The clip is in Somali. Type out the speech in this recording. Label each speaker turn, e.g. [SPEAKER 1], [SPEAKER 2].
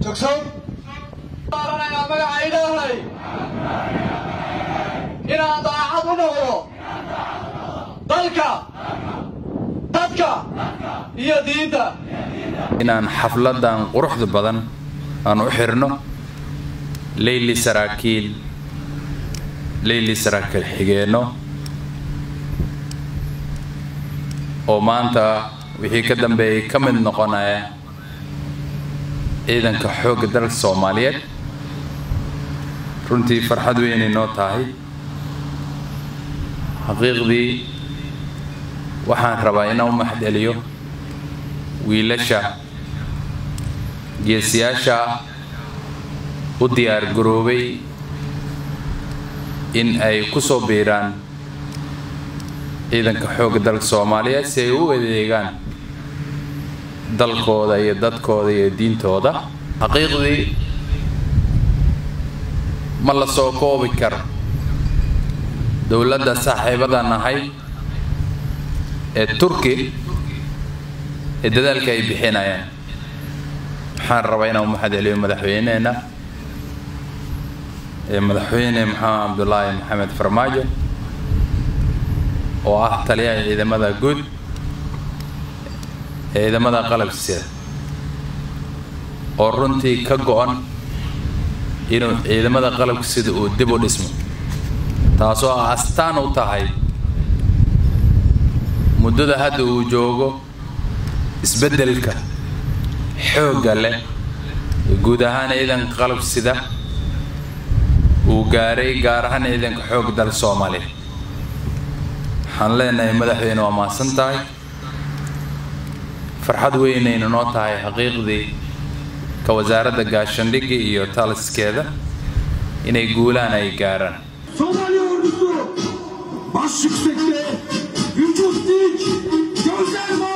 [SPEAKER 1] jogsow baaranayaa magaca ilaahay inaan daacad u noqdo dalka dadka iyo diinta
[SPEAKER 2] inaan xafladan quruxda badan aan u xirno leyli saraakiil leyli saraakiil xigeenno oo maanta wixii ka dambeeyay ka mid noqonaya ciidanka xoogga dalka soomaaliyeed runtii farxad weynay noo tahay xaqiiqdii waxaan rabaa inaan u maxdeliyo wiilasha geesiyaasha u diyaar garoobay in ay ku soo biiraan ciidanka xoogga dalka soomaaliyeed si ay u adeegaan dalkooda iyo dadkooda iyo diintooda xaqiiqdii ma la soo koobi karo dowladda saaxiibada nahay ee turki ee dadaalka ay bixinayaan waxaan rabaa inaan u maxadceliyo madaxweyneheenna ee madaxweyne maxamed cabdulaahi maxamed farmaajo oo ah taliyaha ciidamada guud ee ciidamada qalabsida oo runtii ka go-an inuu ciidamada qalabka sida uu dib u dhismo taasoo ah astaan u tahay muddada hadda uu joogo isbeddelka xoogga leh ee guud ahaan ciidanka qalab sida uu gaaray gaar ahaan ciidanka xoog dal soomaaliya waxaan leenahay madaxweyne waa mahadsan tahay farxad weynayna noo tahay xaqiiqdii ka wasaaradda gaashandhigga iyo taliskeeda inay guulaan ay gaaraan
[SPEAKER 3] Somali ordusu baş yüksekte, vücut dik, gözler mavi.